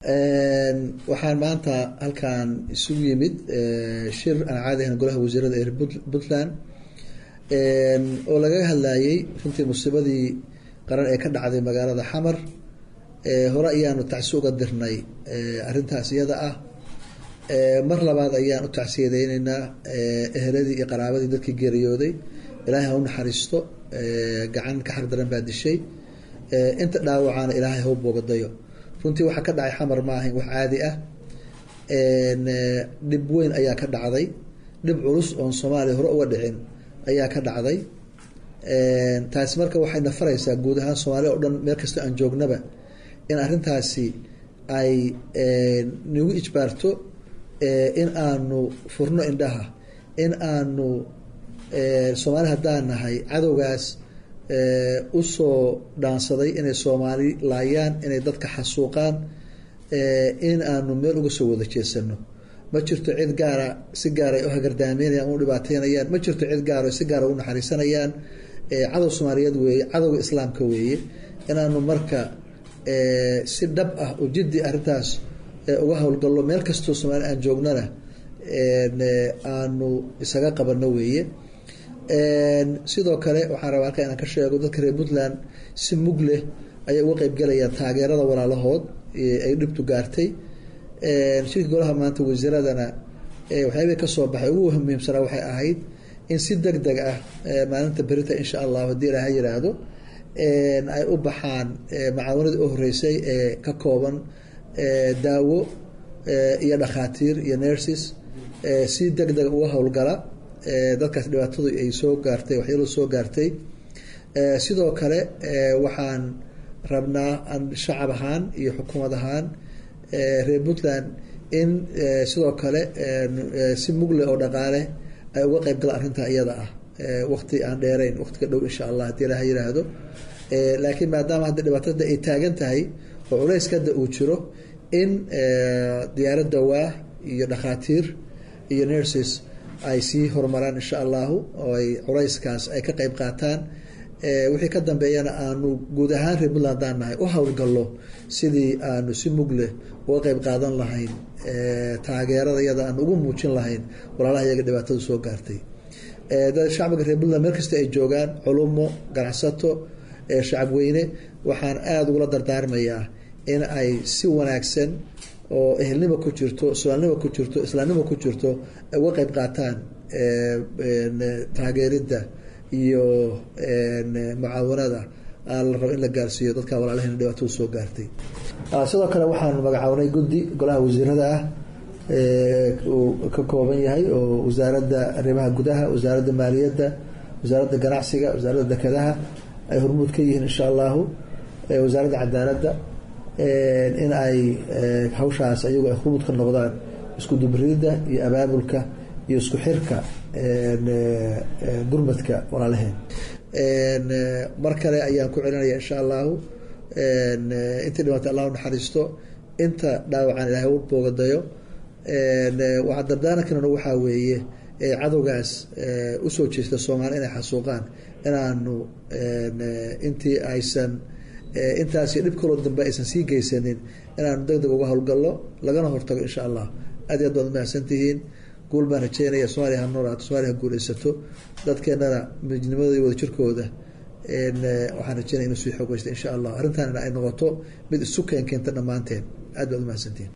waxaan maanta halkan isugu yimid shir aan caadi ahayn golaha wasiirada ee puntland oo lagaga hadlayay runtii musiibadii qaran ee ka dhacday magaalada xamar hore ayaanu tacsi uga dirnay arrintaas iyada ah mar labaad ayaan u tacsiyadeyneynaa eheladii iyo qaraabadii dadkii geeriyooday ilaahay ha u naxariisto gacan ka xaq daran baa dishay inta dhaawacaana ilaahay ha u boogadayo runtii waxaa ka dhacay xamar ma ahayn wax caadi ah dhib weyn ayaa ka dhacday dhib culus oon soomaaliya hore uga dhicin ayaa ka dhacday taasi marka waxay nafaraysaa guud ahaan soomaaliya o dhan meel kastoo aan joognaba in arrintaasi ay nagu ijbaarto in aanu furno indhaha in aanu soomaali haddaan nahay cadowgaas usoo dhaansaday inay soomaali laayaan inay dadka xasuuqaan in aanu meel uga soo wada jeesano ma jirto cid gaara si gaara ay u hagardaameynayaan u dhibaateynayaan ma jirto cid gaara si gaara u naxariisanayaan cadow soomaaliyeed weeye cadowga islaamka weeye inaanu marka si dhab ah oo jiddi arrintaas uga howlgallo meel kastoo soomaali aan joognana aanu isaga qabano weeye sidoo kale waxaan rabaa halka inaan ka sheego dadka reer puntland si mug leh ayay uga qeybgalayaan taageerada walaalahood ay dhibtu gaartay shirka golaha maanta wasiiradana waxyaabihii kasoo baxay ugu muhiimsanaa waxay ahayd in si deg deg ah maalinta berita insha allahu haddii ilaaha yiraahdo ay u baxaan macaawanadii u horeysay ee ka kooban daawo iyo dhakhaatiir iyo nurses si deg deg uga howlgala dadkaas dhibaatadu ay soo gaartay waxyaalo soo gaartay sidoo kale waxaan rabnaa shacab ahaan iyo xukuumad ahaan reer puntland in sidoo kale si mugle oo dhaqaale ay uga qeyb galaan arrintaa iyada ah waqti aan dheereyn waqtiga dhow insha allah haddii ilaha yiraahdo laakiin maadaama hadda dhibaatada ay taagan tahay oo culayska hadda uu jiro in diyaarad dawaa iyo dhakhaatiir iyo nurses ay sii horumaraan insha allahu oo ay culayskaas ay ka qeyb qaataan wixii ka dambeeyana aanu guud ahaan reer puntland daan nahay u howlgallo sidii aanu si mugleh uga qeyb qaadan lahayn taageerada iyada aan ugu muujin lahayn walaalaha iyaga dhibaatada soo gaartay shacbiga reer puntland meel kasta ay joogaan culumo ganacsato shacabweyne waxaan aada ugula dardaarmayaa in ay si wanaagsan oo ehelnimo ku jirto soomaalnimo ku jirto islaamnimo ku jirto ay uga qeyb qaataan taageeridda iyo mucaawanada la rabo in la gaarsiiyo dadka walaalahena dhibaatada soo gaartay sidoo kale waxaanu magacawnay guddi golaha wasiirada ah uu ka kooban yahay oo wasaaradda arrimaha gudaha wasaaradda maaliyadda wasaaradda ganacsiga wasaaradda dekedaha ay hormuud ka yihiin insha allahu wasaaradda cadaaladda in ay hawshaas ayagu ay hormuud ka noqdaan isku dubridda iyo abaabulka iyo isku xirka gurmadka walaalaheen mar kale ayaan ku celinaya insha allahu intii dhimatay allah unaxariisto inta dhaawacaan ilaahay u boogadayo waxaa dardaarankan waxaa weeye cadowgaas usoo jeesta soomaaliya inay xasuuqaan inaanu intii aysan intaas dhib kaloo dambe aysan sii geysanin inaanu deg deg uga howlgallo lagana hortago insha allah aad iyo aad baad umahadsantihiin guul baan rajeynaya somaaliya ha noolaato somaaliya ha guuleysato dadkeenana midnimadooda wada jirkooda waxaan rajeynaya inuu sii xoogeysta insha allah arrintaanina ay noqoto mid isu keen keenta dhammaanteen aad baad umahadsantihiin